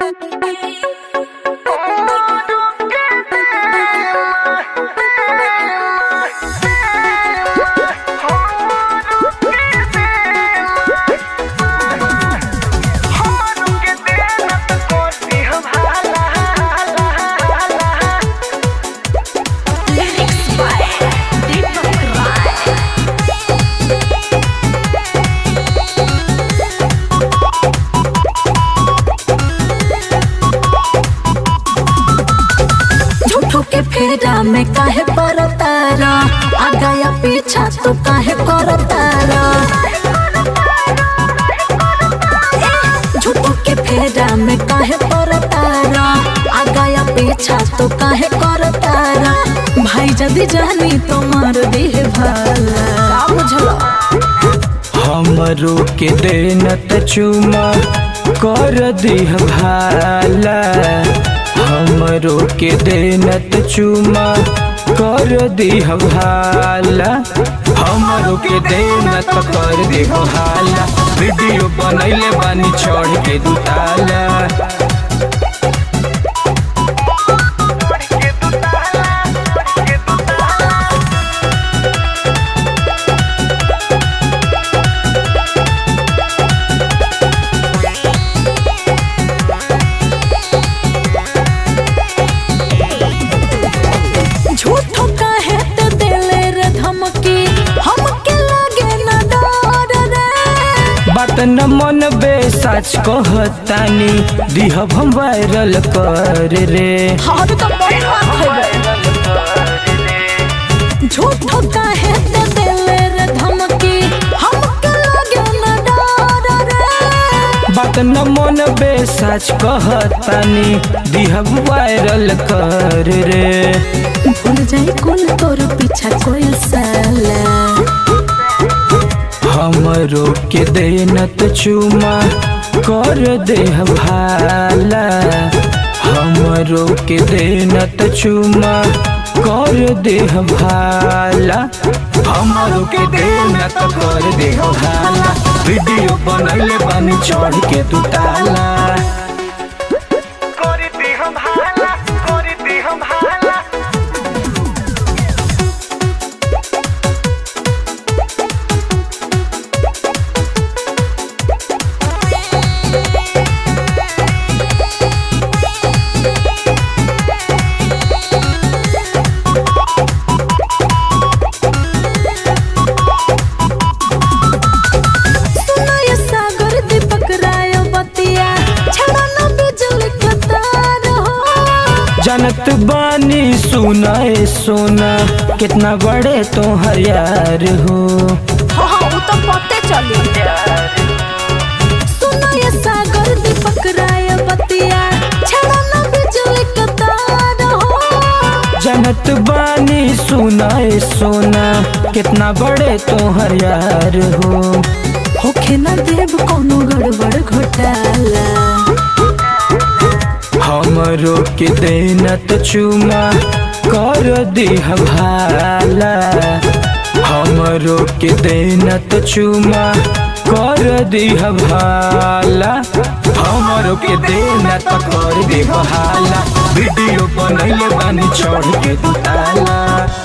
फेरा में काहे परतारा आगा या पीछा तो काहे करतारा झूठो के फेरा में काहे परतारा आगा या पीछा तो काहे करतारा भाई जदी जानी तो मार दे भाला का बुझलो हमरो के देनत चुमा कर दिह भाला हमरो के देनत चुमा कर दिह भाला हमरो के देनत कर दिह भाला वीडियो बनैले बानी चढ़ के दुताला झूठो काहे ते देले रे धमकी हमके लागे ना डर रे बात न मन बे सच कहतानी दिहब हम वायरल कर रे हाँ तो बड़ी बात है झूठो काहे ते देले रे धमकी हमके लागे ना डर रे बात न मन बे सच कहतानी दिहब वायरल कर रे भूल जाई कुल तोर पीछा कोई साला हमरो के देनत चुमा कर देह भाला हमरो के देनत चुमा कर देह भाला हमरो के देनत कर देह भाला वीडियो बनैले बानी चढ़ के तू ताला सुनो ये सागर दीपक राय बतिया छड़ा ना बिजली का तार हो जनत बानी सुनाए सोना कितना बड़े तो यार हो हाँ हाँ वो तो पते चली सुनो ये सागर दीपक राय बतिया छड़ा ना बिजली का तार हो जनत बानी सुनाए सोना कितना बड़े तो यार हो होखे ना देव कोनो गड़बड़ घोटाला हमरो के देनत चुमा कर दिह भाला हमरो के देनत चुमा कर दिह भाला हमरो के देनत कर दिह भाला वीडियो बनैले बानी चढ़ के दुताला